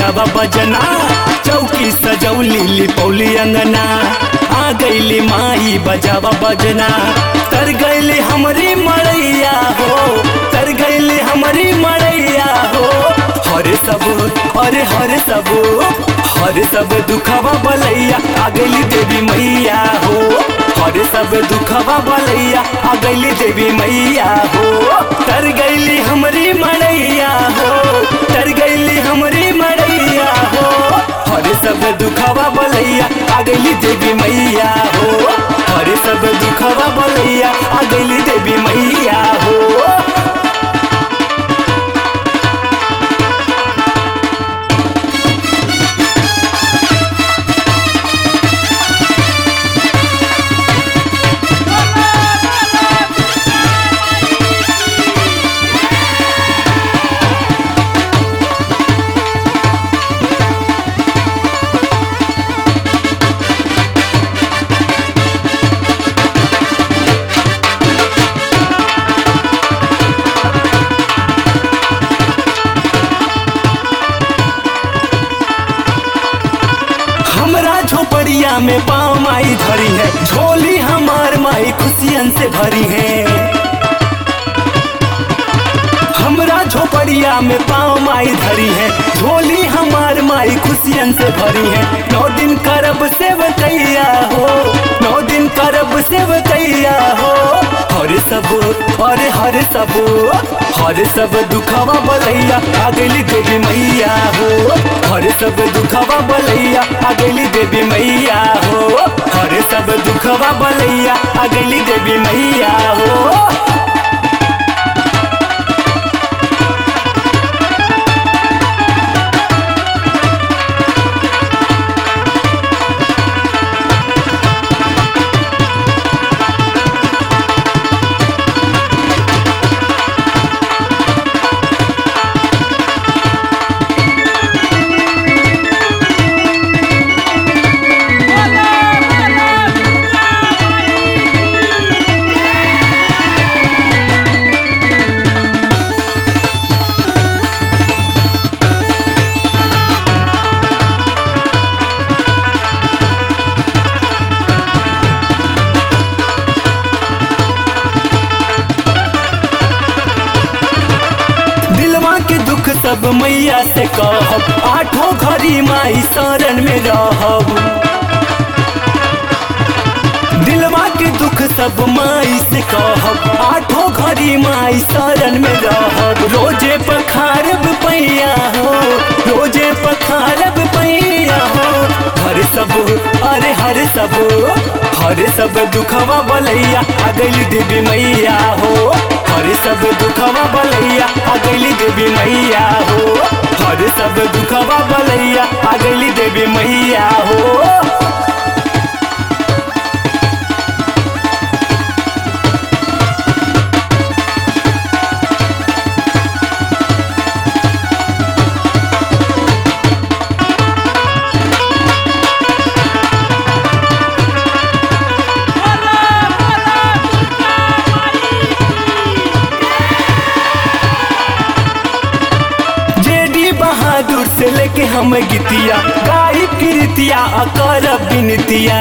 बजावा बजना चौकी सजौली लिपौली अंगना आ गईली माई बजावा बजना तर गईली हमरी मड़ैया हो तर गईली हमरी मड़ैया हो हरे सब अरे हरे सब हरे सब दुखवा बलैया आ गईली देवी मैया हो हरे सब दुखवा बलैया आ गईली देवी मैया हो तर गईली हमरी मड़ैया हो तर गईली हमरी मड़ैया हो हरे सब दुखवा बलैया आ गईली देवी मैया हो हरे सब दुखवा बलैया आ गईली देवी मैया हो हमरा झोपड़िया में पाँव माई धरी है झोली हमार माई खुशियन से भरी है हमरा झोपड़िया में पाँव माई धरी है झोली हमार माई खुशियन से भरी है नौ दिन करब सेवकैया हो नौ दिन करब सेवकैया हो हरे सब अरे हरे सब हरे सब दुखवा बलैया आ गईली देवी मैया हो हरे सब दुखवा बलैया आ गईली देवी मैया हो हरे सब दुखवा बलैया आ गईली देवी मैया हो दिलवा के दुख सब मैया से कहब आठों घड़ी माई शरण में रहब दिलवा के दुख सब माई से कहब आठों घड़ी माई शरण में रहब रोजे पखारब पैया हो रोजे पखारब पैया हो हर सब अरे हर सब हर सब दुखवा बलैया आ गईली देवी मैया हो हर सब दुखवा बलैया आ गईली देवी मैया हो हर सब दुखवा बलैया आ गईली देवी मैया हो जेडी बहादुर से लेके हम गीतिया गाई कीर्तिया अकर बिनतिया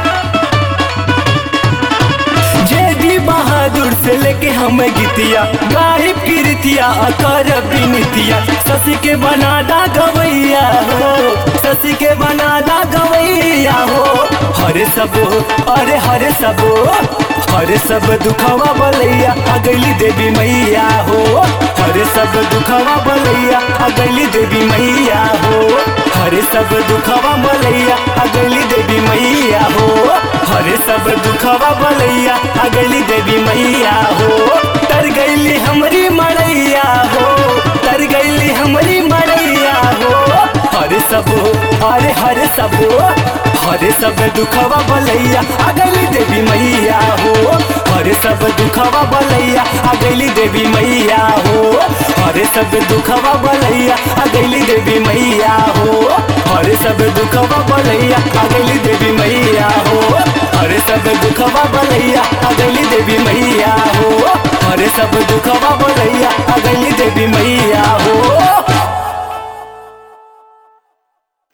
जेडी बहादुर से लेके हम गीतिया गाई कीर्तिया अकर बिनतिया ससी के बनादा गवैया हो ससी के बनादा गवैया हो हरे सब अरे हरे सब हरे सब दुखवा बलैया आ गईली देवी मैया हो हरे सब दुखवा बलैया आ गईली देवी मैया हो हरे सब दुखवा बलैया आ गईली देवी मैया हो हरे सब दुखवा बलैया आ गईली देवी मैया हो तर गईली हमरी मड़ैया हो तर गईली हमरी मड़ैया हो हरे सब अरे हरे सब हरे सब दुखवा बलैया आ गईली देवी मैया हो हरे सब दुखवा बलैया आ गईली देवी मैया हो हरे सब दुखवा बलैया आ गईली देवी मैया हो हरे सब दुखवा बलैया आ गईली देवी मैया हो हरे सब दुखवा बलैया आ गईली देवी मैया हो हरे सब दुखवा बलैया आ गईली देवी मैया